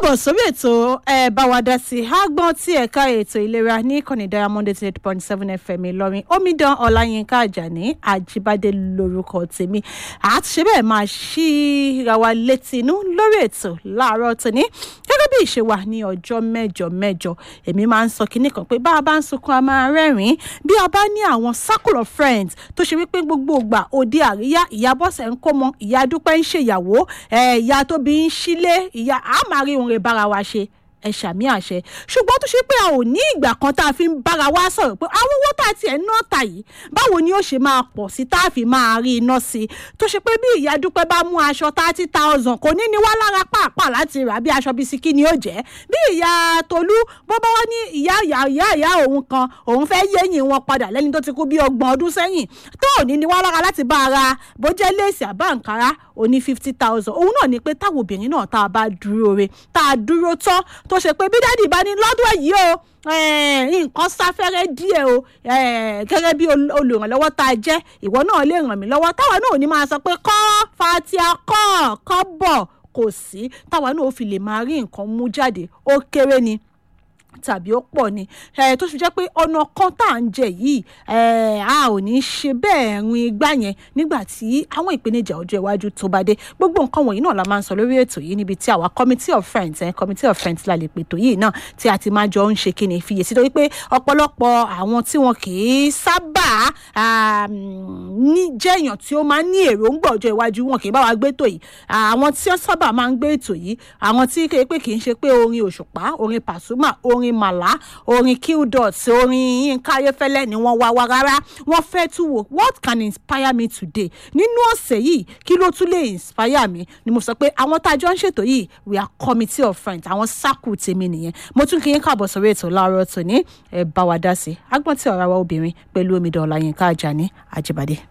káàbọ̀ sórí ètò ẹ bá wa dá sí i àgbọn tí ẹ̀ka ètò ìlera ní ìkànnì diamond eight point seven fm ìlọrin omidan ọláyínká àjàní àjíbádé lórúkọ tèmi àtúnṣe bẹ́ẹ̀ máa ṣíra wa létí inú lórí ètò láàárọ̀ tòní gẹ́gẹ́ bí ìṣe wà ní ọjọ́ mẹ́jọ mẹ́jọ èmi máa ń sọ kinní kan pé bá a bá ń sunkún a máa rẹ́rìn-ín bí a bá ní àwọn circle of friends tó ṣe wípé gbogbo ìgbà òde àríyá ìyá bọ́sẹ̀ ń kó mọ ìyá dúpẹ́ ń ṣèyàwó ìyá tóbi ń sílé ìyá àmà rí òun rè bára wa ṣe ẹ ṣàmì àṣẹ ṣùgbọ́n tó ṣe pé a ò ní ìgbà kan tá a fi ń bára wa sọ̀rọ̀ pé àwọn owó tá a tiẹ̀ ń ná ta yìí báwo ni ó ṣe máa pọ̀ sí tá a fi máa rí iná sí i tó ṣe pé bí ìyá dúpẹ́ bá mú aṣọ thirty thousand kò ní ní wá lára pàápàá láti rà bí aṣọ bisikí ni ó jẹ́ bí ìyá tolú bó bá wá ní ìyá ìyá ìyá ìyá òun kan òun fẹ́ yéyìn wọn padà lẹ́ni tó ti kú bí ọgbọ̀n ọdún sẹ́yìn tó ò ní ní wá lára láti bá ara bó jẹ́ léèsì àbá àǹkárá oní fifty thousand òun náà ni pé táwọn obìnrin náà tá a bá dúró re tá a dúró tán tó ṣe pé bí dádì bá ní lọ́dún èyí o nǹkan sáfẹ́rẹ́ díẹ̀ o gẹ́gẹ́ bí olùrànlọ́wọ́ tá a jẹ́ ìwọ náà lè ràn mí lọ́wọ́ táwa náà ò ní máa sọ pé kọ́ fatia kọ́ kọ́ bọ̀ kò sí táwa náà ò fi lè máa rí nǹkan mú jáde ó kéré ni tàbí ó pọ̀ ni tó fi jẹ́ pé ọ̀nà kan tá à ń jẹ yìí a ò ní ṣe bẹ́ẹ̀ rin igbá yẹn nígbà tí àwọn ìpèníjà ọjọ́ iwájú tó bá dé gbogbo nǹkan wọ̀nyí náà la máa ń sọ lórí ètò yìí níbi tí àwa committee of friends eh, committee of friends la lè pètò yìí náà tí a ti máa jọ ń ṣe kíni fiyèsí torí pé ọ̀pọ̀lọpọ̀ àwọn tí wọn kì í sábà ní jẹ́ èèyàn tí ó máa ń ní èròǹgbà ọjọ́ iwájú wọn kì í bá wa gbé ètò yìí àwọn tí wọ́n sábà máa ń gbé ètò yìí àwọn tí kéé pé kì í ṣe pé orin òṣùpá orin pàṣùmà orin màlá orin qdot orin yínká ayéfẹ́lẹ́ ni wọ́n wá wá rárá wọ́n fẹ́ tún wò what can inspire me today nínú ọ̀sẹ̀ yìí kí ló tún lè inspire mi ni mo sọ pé àwọn tá a jọ ń ṣètò yìí we are committee of friends àwọn sáàkù tèmi nìyẹn mo tún kí yín káàbọ̀ sórí ètò láàárọ̀ tòní ẹ bá wa dá sí agbọ́n tí ọ̀rọ̀ wa obìnrin pẹ̀lú omidan ọ̀làyínká àjàní àjẹbàdé.